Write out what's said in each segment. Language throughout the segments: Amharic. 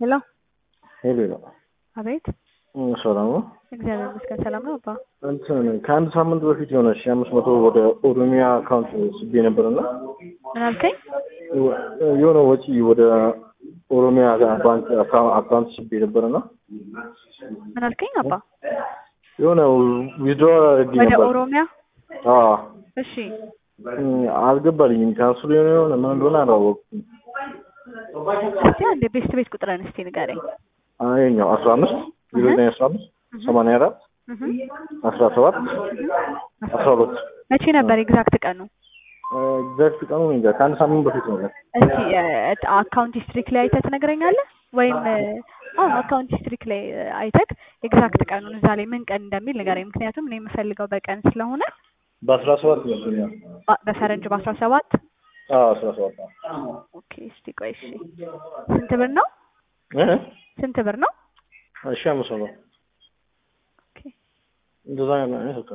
ሄሎ ሄሎ ሄሎ አቤት ሰላም ነው። እግዚአብሔር ይመስገን ሰላም ነው አባ እንትን ከአንድ ሳምንት በፊት የሆነ ሺ አምስት መቶ ወደ ኦሮሚያ አካውንት ስቤ ነበርና ምን አልከኝ የሆነ ወጪ ወደ ኦሮሚያ ባንክ አካውንት ስቤ ነበርና ምን አልከኝ አባ የሆነ ዊዝድሮ አድርጌ ወደ ነበር። ኦሮሚያ አዎ እሺ አልገባልኝም። ካንስሉ የሆነ የሆነ ምን እንደሆነ አላወቅኩም። እስቲ አንድ ቤስት ቤት ቁጥርን እስቲ ንገረኝ ይኸኛው አስራ አምስት ዜሮ ዘጠኝ አስራ አምስት ሰማንያ አራት እህ አስራ ሰባት አስራ ሁለት መቼ ነበር ኤግዛክት ቀኑ ኤግዛክት ቀኑ እኔ እንጃ ከአንድ ሳምንት በፊት ነው። እስቲ አካውንት ሂስትሪክ ላይ አይተህ ትነግረኛለህ ወይም አዎ አካውንት ሂስትሪክ ላይ አይተህ ኤግዛክት ቀኑን እዛ ላይ ምን ቀን እንደሚል ንገረኝ ምክንያቱም እኔ የምፈልገው በቀን ስለሆነ በአስራ ሰባት ይመስለኛል። በ- በፈረንጅ በአስራ ሰባት አዎ አስራ ሰባት ኦኬ እስቲ ቆይ እሺ ስንት ብር ነው እ ስንት ብር ነው እሺ አምስት መቶ ኦኬ እንደዛ ነው አይነት በቃ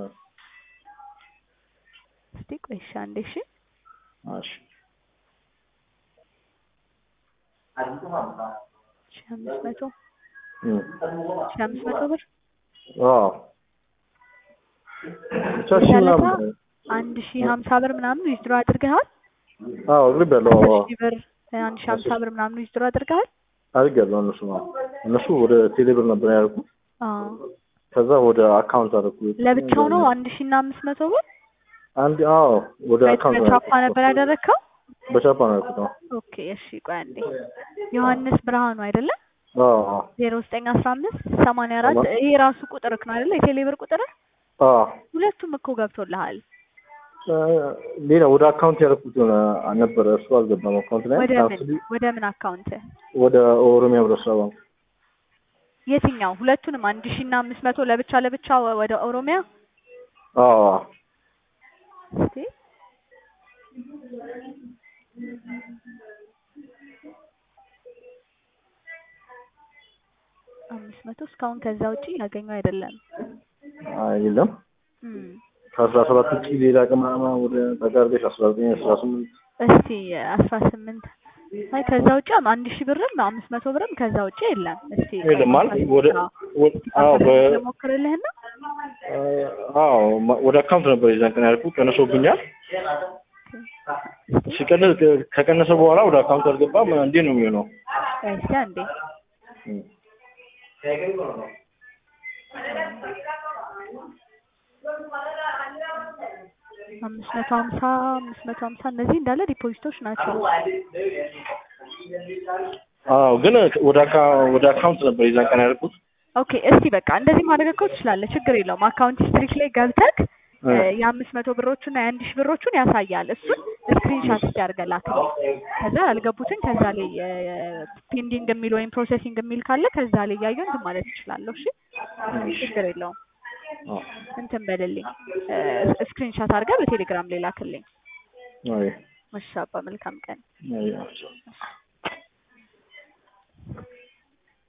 እስቲ ቆይ እሺ አንዴ እሺ እሺ ሺህ አምስት መቶ እም ሺህ አምስት መቶ ብር አዎ ብቻ ሺህ ያለፈ ምናምን አንድ ሺህ ሀምሳ ብር ምናምን ዊዝድሮ አድርገሃል አዎ አድርጌያለሁ። አስር አዎ ሺህ ብር አንድ ሺህ ሀምሳ ብር ምናምን ዊዝድሮ አድርገሃል አድርጌያለሁ። እነሱ ነው እነሱ ወደ ቴሌብር ነበር ያደረኩት። አዎ ከዛ ወደ አካውንት አደረኩት። ለብቻው ነው አንድ ሺህ እና አምስት መቶ ብር አንድ አዎ ወደ በ- አካውንት በቻፓ ነበር ያደረግከው በቻፓ ነው ያደረኩት። አዎ ኦኬ እሺ ቆይ አንዴ ዮሐንስ ብርሃኑ አይደለም አዎ አዎ ዜሮ ዘጠኝ አስራ አምስት ሰማንያ አራት ሰማ- ይሄ ራሱ ቁጥርክ ነው አይደለ የቴሌብር ቁጥር አዎ ሁለቱም እኮ ገብቶልሃል እ ሌላ ወደ አካውንት ያደረኩት የሆነ ነበረ እሱ አልገባም። አካውንት ላይ ወደ ምን ካንስል ወደ ምን አካውንት ወደ ኦሮሚያ ህብረት ስራ ባንክ የትኛው ሁለቱንም አንድ ሺህ እና አምስት መቶ ለብቻ ለብቻ ወ- ወደ ኦሮሚያ አዎ አዎ እስቲ አምስት መቶ እስካሁን ከዛ ውጪ ያገኘው አይደለም አይ የለም እም ከአስራ ሰባት ውጭ ሌላ ቅማማ ወደ ተጋርገሽ አስራ ዘጠኝ አስራ ስምንት እስቲ አስራ ስምንት አይ ከዛ ውጭ አንድ ሺህ ብርም አምስት መቶ ብርም ከዛ ውጭ የለም። እስቲ የለም ማለት ወደ ወደ- አዎ በ ልሞክርልህና አዎ ማ- ወደ አካውንት ነበር የዛን ቀን ያልኩት ቀንሶብኛል። ሲቀንስ ከቀነሰ በኋላ ወደ አካውንት አልገባም። እንዴት ነው የሚሆነው? እስቲ አንዴ እም። አምስት መቶ ሀምሳ አምስት መቶ ሀምሳ እነዚህ እንዳለ ዲፖዚቶች ናቸው። አዎ ግን ወደ አካ ወደ አካውንት ነበር የዛን ቀን ያልኩት። ኦኬ እስቲ በቃ እንደዚህ ማድረግ እኮ ትችላለህ፣ ችግር የለውም። አካውንት ስትሪክ ላይ ገብተህ እ የአምስት መቶ ብሮቹና የአንድ ሺህ ብሮቹን ያሳያል። እሱን ስክሪንሻት እስቲ አድርገህ ላክልኝ። ከዛ ያልገቡትን ከዛ ላይ ፔንዲንግ የሚል ወይም ፕሮሰሲንግ የሚል ካለ ከዛ ላይ እያየሁ እንትን ማለት እችላለሁ። እሺ ችግር የለውም። አዎ እንትን በልልኝ ስክሪንሻት አድርገህ በቴሌግራም ላይ ላክልኝ። አይ እሺ አባ መልካም ቀን። አይ